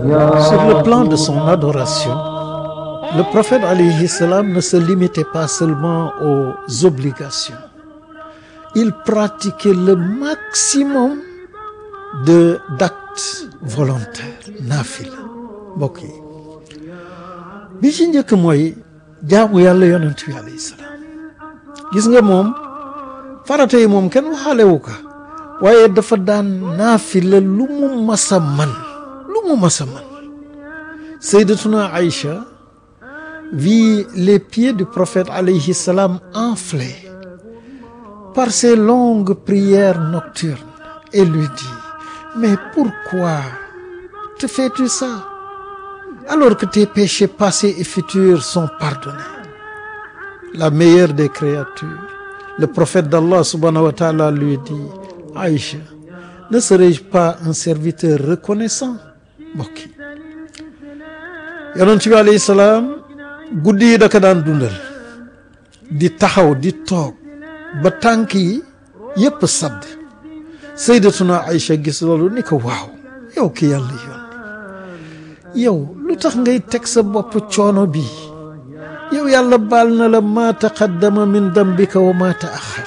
Sur le plan de son adoration, le prophète alayhi salam ne se limitait pas seulement aux obligations. Il pratiquait le maximum de d'actes volontaires nafila mbokk yi bi ci njëkk mooy jaamu yàlla yonent bi alayhi salaam gis nga moom farata yi moom kenn waxaalewu ko waaye dafa daan naafila lu mu masa man lu mu masa man sayyidatuna Aïcha vit les pieds du prophète alayhi salam enflés par ces longues prières nocturnes et lui dit mais pourquoi te fais-tu ça alors que tes péchés passés et futurs sont pardonnés la meilleure des créatures le prophète d'Allah subhanahu wa ta'ala lui dit Aïcha ne serais-je pas un serviteur reconnaissant mbokk yi yonent bi alayhi salaam guddi yi da ko daan dundal di taxaw di toog ba tànk yi yépp sadd sayyidatuna Aïcha gis loolu ni ko waaw yow ki yàlla yoon yow lu tax ngay teg sa bopp coono bi yow yàlla baal na la ma taqaddama min dambika wa ma taaxar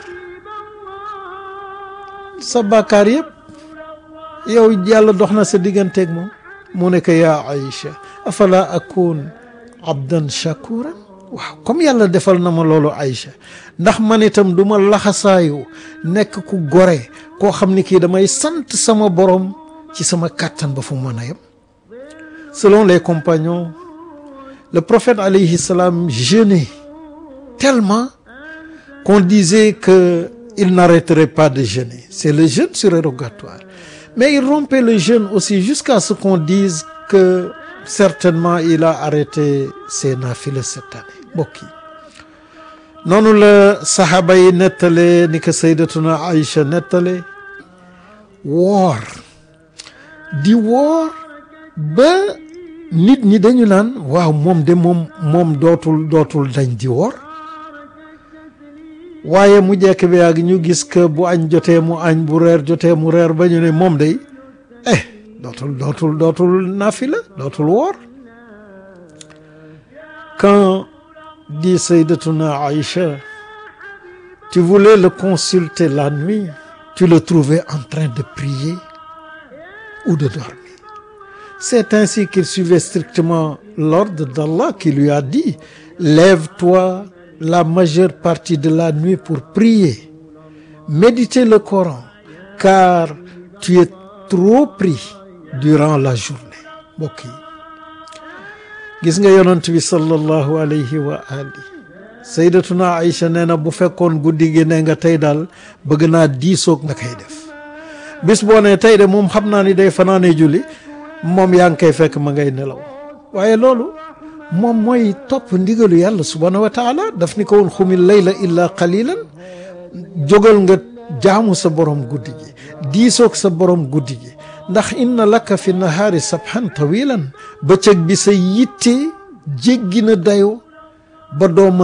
sa bàkkaar yëpp yow yàlla dox na sa digganteeg moom mu ne ko yaa Aïcha afala akun abdan shakuran waaw comme yàlla defal na ma loolu Aïcha ndax man itam du ma laxasaayu nekk ku gore koo xam ni kii damay sant sama borom ci sama kàttan ba fu mu mën a yem selon les compagnons le prophète alayhi salam jeûnait tellement qu'on disait que il n'arrêterait pas de jeûner c'est le jeûne surérogatoire mais il rompait le jeûne aussi jusqu'à ce qu'on dise que certainement il a arrêté ses naafila cette année mbokk yi noonu la saxaaba yi nettale ni ko sayyidatuna Aïcha nettale woor di woor ba nit ñi dañu naan waaw moom de moom moom dootul dootul dañ di woor waaye mu jekk bi yàgg ñu gis que bu añ jotee mu añ bu reer jotee mu reer ba ñu ne moom day eh dootul dootul dootul nafila dootul woor quand dit Sayyidatuna Aïcha tu voulais le consulter la nuit tu le trouvais en train de prier ou de dormir c'est ainsi qu'il suivait strictement l'ordre d'Allah qui lui a dit lève-toi la majeure partie de la nuit pour prier méditer le Coran car tu es trop pris durant la journée mbokk yi gis nga yonent bi sallallahu alayhi wa ali sayyidatuna Aïcha nee na bu fekkoon guddi gi ne nga tey daal bëgg naa diisoog nga koy def bis boo ne tey de moom xam naa ni day fanaane julli moom yaa ngi koy fekk ma ngay nelaw waaye loolu moom mooy topp ndigalu yàlla subhanahu wa taala daf ni ko woon xumil layla illa qalilan jógal nga jaamu sa borom guddi gi diisoog sa borom guddi gi ndax inna laka fi nahaari sabhan tawilan bëccëg bi sa yitte jéggi na dayo ba doo mën